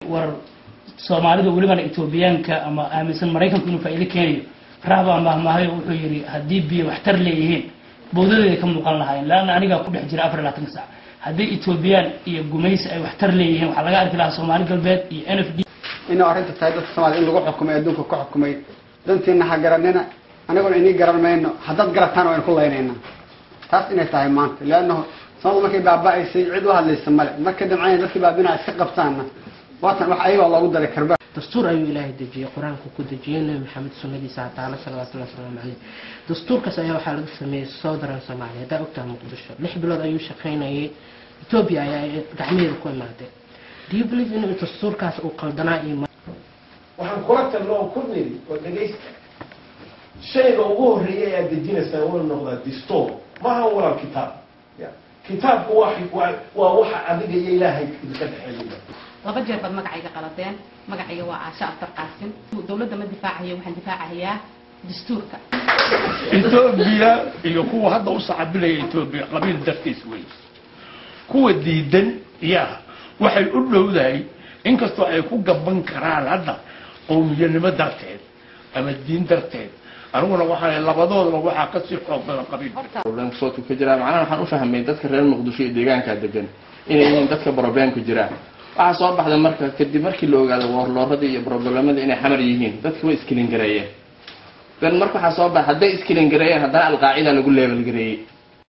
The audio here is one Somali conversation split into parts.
war soomaalida welibana etoobiyaanka ama aaminsan maraykanku inuu faa'iido keenayo raabaa mahmahayo wuxuu yidhi haddii biyo waxtar leeyihiin bowdadeeda ka muuqan lahaayeen laanna anigaa ku dhex jira afar iyo labaatanka sac haddii etoobiyaan iyo gumaysi ay waxtar leeyihiin waxaa laga arki lahaa soomaali galbeed iyo n f d inuu arrinta tahay dadka soomaliya in lagu xukumay adduunka ka xukumay dantiina ha garanina aniguna inii garan mayno haddaad garataan waynu ku laynayna taas inay tahay maanta leannahu samadu markay baaba'aysay cid u hadlaysa male markay damcayna dadkii baabinaa iska qabtaanna waatan wax ayagaa loogu daray karba dastuur ayuu ilaahay dejiyey qur-aanku ku dejiyey nebi maxamed sunnadiisa taala salawatullahi wasalaamu caleyh dastuurkaas ayaa waxaa laga sameeyey southern soomaaliya haddaa ogtaha muqdisho lix bilood ayuu shaqaynayay etoobiya ayaa gacmaheeda ku imaadeen do you believe in dastuurkaas uu qaldanaa iyo waxaan kula talno oo ku niri oo dhegaysta shayga ugu horreeya ee aad dejinaysaa waa noqdaa distoor maaha walaal kitaab ya kitaabku waa waa- waa waxa adiga iyo ilaahay idinka dhexeeya laba jeer baad magacayga qaladeen magacayga waa caasho aftar qaasim dowladda ma difaacayo waxaan difaacayaa dastuurka etoobiya iyo kuwa hadda u sacabilaya etoobiya qabiil dartiis wey kuwa diidan yaa waxay u dhowdahay inkastoo ay ku gaban karaan hadda qowmiyanimo darteed ama diin darteed aniguna waxaa labadoodaba waxaa kasii xoog badan qabiil problemka soodku ka jiraa macnaha waxaan u fahmay dadka reer muqdisho iyo deegaankaa degan inay yihiin dadka problemku jiraan waxaa soo baxda marka kadib markii la ogaado warlooradii iyo problemadii inay xamar yihiin dadka way iskilin gareeyeen dan marka waxaa soo baxa hadday iskilin gareeyeen haddana alqaacida lagu leebel gareeyey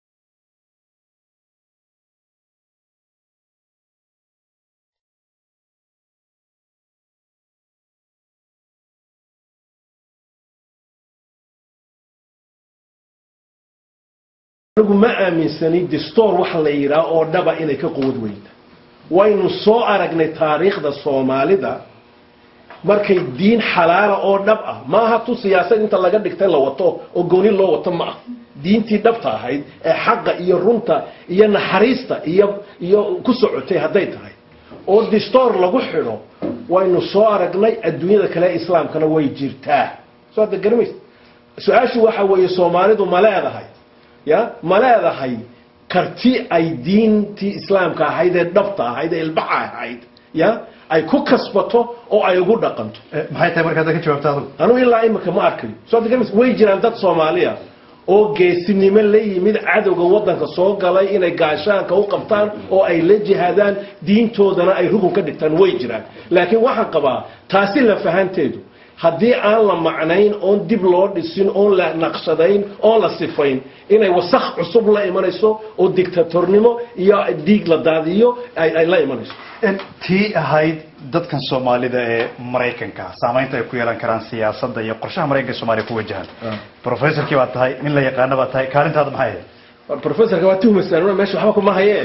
anigu ma aaminsani distoor waxa la yidhaha oo dhaba inay ka quwad weynta waynu soo aragnay taariikhda soomaalida markay diin xalaala oo dhab ah maaha tu siyaasad inta laga dhigtay la wato oo gooni loo wato ma ah diintii dhabta ahayd ee xaqa iyo runta iyo naxariista iyo iyo ku socotay hadday tahay oo distoor lagu xidho waynu soo aragnay adduunyada kale ee islaamkana way jirtaa soo hadda garamays su-aashu waxa weeye soomaalidu ma leedahay ya ma leedahay karti ay diintii islaamka ahayd ee dhabta ahayd ee ilbaxa ahayd ya ay ku kasbato oo ay ugu dhaqanto maxay tahay markaad ka jawaabta adigu anugu ilaa imika ma arkayo soo hadda garamays way jiraan dad soomaaliya oo geesinimo la yimid cadowga waddanka soo galay inay gaashaanka u qabtaan oo ay la jihaadaan diintoodana ay rukun ka dhigtaan way jiraan laakiin waxaan qabaa taasi la fahanteedu haddii aan la macnayn oon dib loo dhisin oon la naqshadayn oon la sifayn inay wasakh cusub la imanayso oo dictatornimo iyo dhiig la daadiyo ay ay la imanayso tii ahayd dadkan soomaalida ee maraykanka saamaynta ay ku yeelan karaan siyaasadda iyo qorshaha maraykanka soomaaliya ku wajahan professorkii baad tahay nin la yaqaana baad tahay kaalintaada maxay ahayd professorka waa tuhmaysaan meesha waxba kuma hayee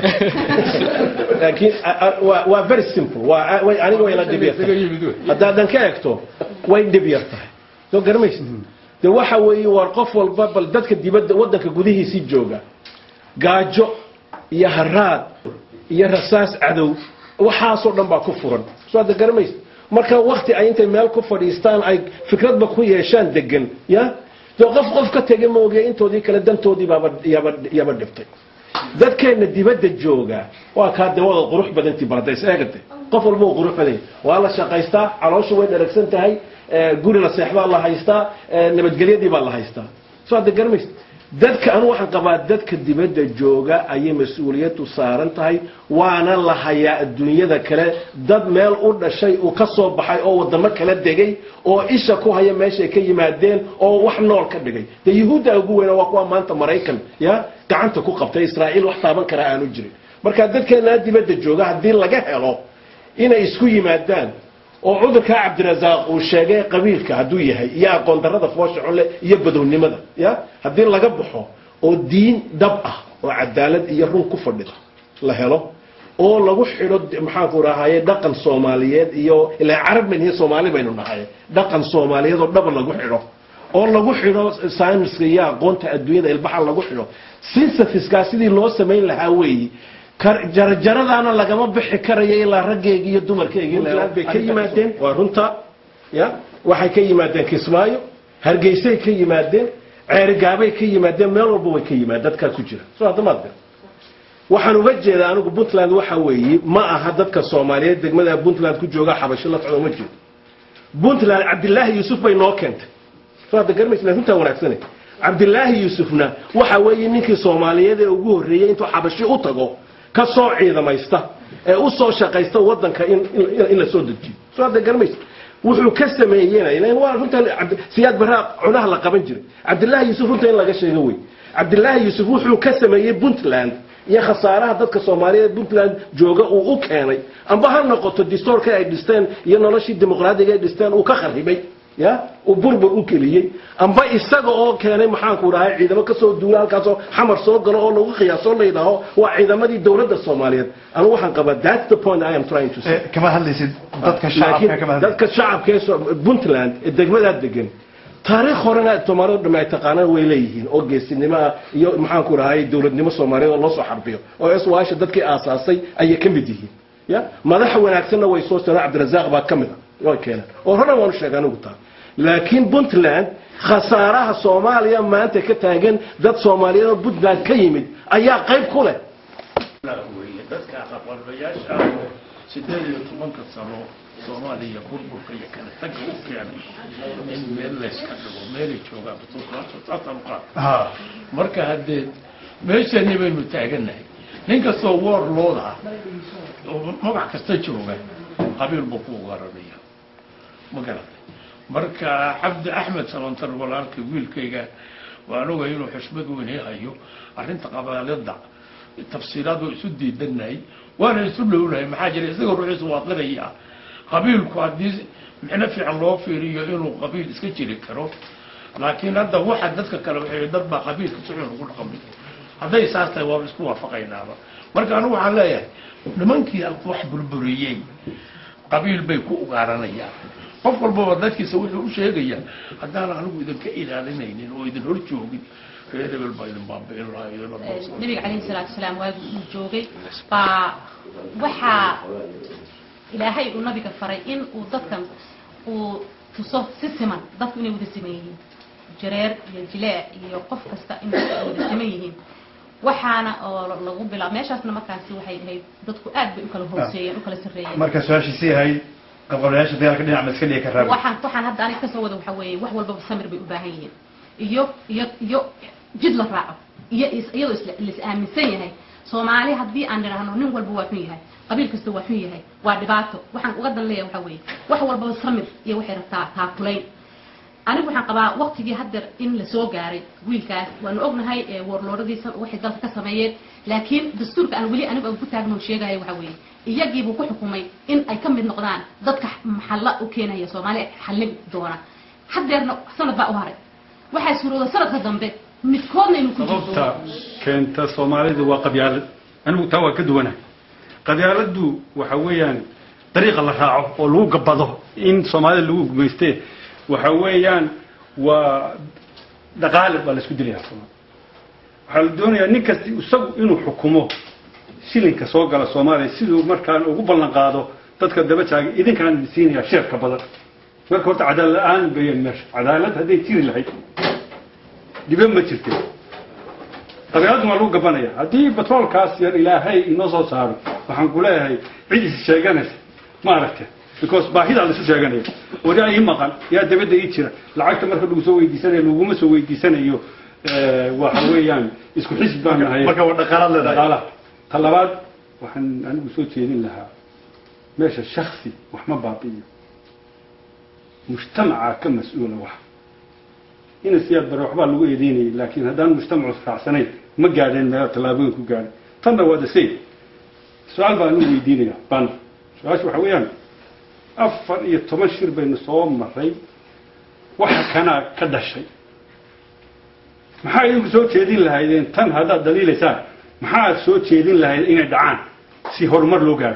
laakiin waa waa very simple waa way aniga way la dhib yar tahay haddaadan ka egto way dhib yar tahay soo garamaysid de waxa weeye war qof walba bal dadka dibadda waddanka gudihiisii jooga gaajo iyo haraad iyo rasaas cadow waxaasoo dhan baa ku furan soo hadda garamaysid marka wakti ay intay meel ku fadhiistaan ay fikradba ku yeeshaan degan ya dee qof qof ka tegay maoge intoodii kale dantoodii baaba yaba yaba dhibtay dadkeena dibadda jooga waa kaa de wada qurux badantii baradays eegate qof walba uu qurux badan yahay waa la shaqaystaa calooshu way dharagsan tahay guri la seexdaa la haystaa nabadgelyadii baa la haystaa soo hadda garamaysa dadka anu waxaan qabaa dadka dibadda jooga ayay mas-uuliyaddu saaran tahay waana la hayaa adduunyada kale dad meel u dhashay uu ka soo baxay oo wadamo kala degay oo isha ku haya meeshay ka yimaadeen oo wax nool ka dhigay dee yuhuudda ugu weyna waa kuwa maanta maraykan ya gacanta ku qabtay israa'iil wax taaban karaa aanu jirin marka dadkeenaa dibadda jooga haddii laga helo inay isku yimaadaan oo cudurkaa cabdirasaaq uu sheegay qabiilka hadduu yahay iyo aqoon darrada foosha cunle iyo badownimada ya haddii laga baxo oo diin dhab ah oo cadaalad iyo run ku fadhida la helo oo lagu xidho maxaanku rahaye dhaqan soomaaliyeed iyo ilaa carab ban iyo soomaali baynu nahay dhaqan soomaaliyeed oo dhab lagu xidho oo lagu xidho sayniska iyo aqoonta adduunyada ilbaxa lagu xidho synthesiskaa sidii loo samayn lahaa weeyi jarjaradaana lagama bixi karayo ilaa raggeegi iyo dumarkeegi bay ka yimaadeen waa runta ya waxay ka yimaadeen kismaayo hargeysay ka yimaadeen ceerigaabay ka yimaadeen meel walba way ka yimaadeen dadkaa ku jira soo hadda maad gar waxaan uga jeedaa anigu puntland waxa weeye ma aha dadka soomaaliyeed degmada puntland ku jooga xabasho la socdo ma jeedo puntland cabdilaahi yuusuf bay noo keentay soo hadda garmaysa runtaa wanaagsane cabdilaahi yuusufna waxa weeye ninkii soomaaliyeed ee ugu horreeyey intuu xabashi u tago ka soo ciidamaysta ee u soo shaqaysta waddanka in in- in la soo dejiyo soo hadda garmaysa wuxuu ka sameeyena ilan waa runtan cabdi- siyaad baraa cunaha la qaban jiray cabdilaahi yuusuf runta in laga sheego wey cabdilaahi yuusuf wuxuu ka sameeyey puntland iyo khasaaraha dadka soomaaliyeed puntland jooga uu u keenay amba ha noqoto distoorka ay dhisteen iyo noloshii dimuqraadiga ay dhisteen uu ka kharibay ya uu burbur u keliyey amba isaga oo keenay maxaanku dhahay ciidamo kasoo duula halkaasoo xamar soo galo oo lagu qiyaasoo la yidhaaho waa ciidamadii dowladda soomaaliyeed anigu waxaan qabaa that's the point i am trying to say Eh, kama hadlaysid dadka shacabka laakiin kama hadlaysid dadka shacabka ee soo- puntland ee degmadaa degan taariikh horena soomaalida dhamme ay taqaanaan way leeyihiin oo geesinimo ah iyo maxaanku dhahay dowladnimo soomaaliyeed oo loo soo xarbiyo oo eswaasha dadkii aasaasay ayay ka mid yihiin ya madax wanaagsanna way soo siraan cabdirasaaq baa ka mid a way keeneen oo horena waanu sheegay anigu taa laakiin puntland khasaaraha soomaaliya maanta ka taagan dad soomaaliyeed oo puntland ka yimid ayaa qayb ku leh weeye dadka aqoonlayaasha sideed iyo tobanka sano soomaaliya burburka iyo kala taga u keenay in meel layska dhigo meelay joogaan saasaan u qaad ha marka haddee meeshani baynu taagannahay nin kastoo woor looda ah oo magac kasta jooga qabiil buu ku garanaya ma garatay marka cabdi axmed salantar walaalka wiilkayga waan ogay inuu xushmad weyn ii hayo arrinta qabaalada tafsiiraad waa isu diidanahay waana isu dhownahay maxaa jira isagoo ruuxiisu waa qiraya qabiilku haddii micno fiican loo fiiriyo inuu qabiil iska jiri karo laakiin hadda waxa dadka kale waxay dad baa qabiilka si xun ugu dhaqmay hadday saas tahay waa isku waafaqaynaaba marka anigu waxaan leeyahay nimankii wax burburiyey qabiil bay ku ugaaranayaan qof walbaba dadkiisa wuxuu u sheegayaa haddaan anigu idinka ilaalinaynin oo idin hor joogin reer hebel baa idin baabi'in lahaa idin addoonsan nabiga calayhi salaatu wasalaam waagii uu joogay baa waxaa ilaahay uu nabiga faray in uu dadkan uu tuso si siman dadku inay wada siman yihiin jareer iyo jileec iyo qof kasta in dadku ay wada siman yihiin waxaana oo lagu bilaa meeshaasna markaasi waxay ahayd dadku aad bay u kala hooseeyeen u kala sarreeyeen marka su-aashiisii ahayd qabqablayaasha dagaalka dhinac ma iska dhigi karaa waxaan waxaan hadda aniga kasoo wada waxa weeye wax walbaba samir bay u baahan yihiin iyo iyo iyo jid la raaco iyo is- iyadoo isla la is aaminsan yahay soomaali haddii aan nidhaahno nin walba waa xun yahay qabiil kasta waa xun yahay waa dhibaato waxaan uga dan leeyahay waxa weeye wax walbaba samir iyo waxay rabtaa taakulayn anigu waxaan qabaa waqtigii haddeer in la soo gaaray wiilkaas waanu ognahay ee warlooradiisa waxay dalka ka sameeyeen laakiin dastuurka aan weli anigu aan ku taagno sheegaya waxa weeye iyagiibuu ku xukumay in ay ka mid noqdaan dadka maxalla u keenaya soomaaliya xallin doona haddeerna sanad baa u haray waxaa suurooda sanadka dambe midkoodna inuu ku jirto sababta keenta soomaalidu waa qabyaalad anigu taa waa ka duwanahay qabyaaladdu waxa weeyaan dariiqa la raaco oo lagu gabado in soomaalida lagu gumayste waxa weeyaan waa dhaqaale baa la isku dilayaa soomaalida waxaa la doonayaa nin kasta isagu inuu xukumo shilinka soo gala soomaaliya siduu markaan ugu ballan qaado dadka daba taagay idinkaan idin siinayaa sheerka badan marka horta cadaalad la-aan bayan meesha cadaalad hadday jiri lahayd dhibe ma jirte qabyaaladdu waa lagu gabanaya haddii batroolkaas yar ilaahay inoo soo saaro waxaan ku leeyahay cid is sheeganaysa ma aragte because baahidaa laisu sheeganaya wari ii maqan yaa dabadda ii jira lacagta marka lagu soo weydiisanayo laguma soo weydiisanayo eh, waxa weeyaan isku xisbi baan nahay marka waa dhaqaalaad leedahay dhaqaalaha ta labaad waxaan anigu soo jeedin lahaa meesha shaksi wax ma baabi'iyo mujtamaca ka mas-uula wax ina siyaad bare waxbaa lagu eedeynayay laakiin haddaan mujtamacu raacsanayn ma gaadheen meel tallaabooyin ku gaadhay tanna waa the same su-aal baan u weydiinaya ban su-aasha waxa weeyaan afar iyo toban shir baynu soo maray waxa kanaa ka dhashay maxaa idinku soo jeedin lahaydeen tan haddaad daliilaysaan maxaad soo jeedin lahayd inay dhacaan si horumar loo gaadho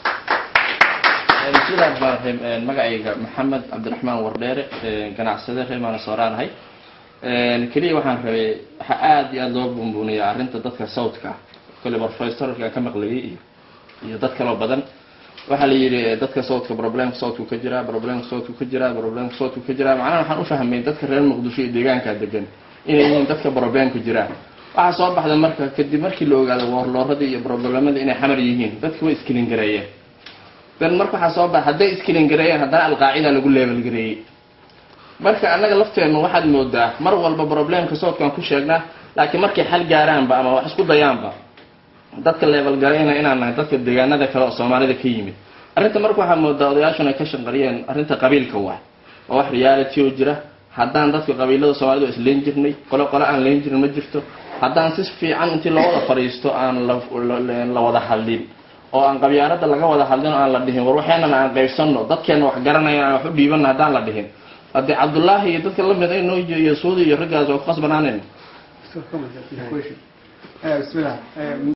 sidaas baan ahay magacayga maxamed cabdiraxmaan wardheere ganacsade reer maanasoraanahay keliya waxaan rabay waxaa aada iyo aada loo buunbuuniyaa arrinta dadka sawdka ah kole professorka aan ka maqlayay iyo iyo dad kaloo badan waxaa la yidhi dadka sawdka problemka sawdku ka jiraa problemka sawdku ka jiraa problemka sawdku ka jiraa macnaha waxaan u fahmay dadka reer muqdisho iyo deegaanka degan inay yihiin dadka problemku jiraan waxaa soo baxda marka kadib markii la ogaado warlooradii iyo broblemada inay xamar yihiin dadki way iskilin gareeyeen dan marka waxaa soo baxa hadday iskilin gareeyeen haddana alqaacida lagu leebel gareeyey marka annaga lafteennu waxaad moodaa mar walba problemka soodkaan ku sheegnaa laakiin markay xal gaaraanba ama wax isku dayaanba dadka leebel garayna inaan nahay dadka deegaanada kale oo soomaalida ka yimid arrinta marka waxaa moodaa odayaashun ay ka shanqariyeen arrinta qabiilka waay oo wax reality oo jira haddaan dadka qabiilada soomaalida waa isleen jirnay qolo qole aan leen jirin ma jirto haddaan si fiican intii loo wada fadhiisto aan la wada hadlin oo aan qabyaalada laga wada hadlin oo aan la dhihin war waxeenana aan qaybsano dadkeena wax garanaya aan wax u dhiibana haddaan la dhihin haddii cabdullaahi iyo dadka lamid ay noo iyo suudi iyo raggaas waa ku khasbanaanayna bismillah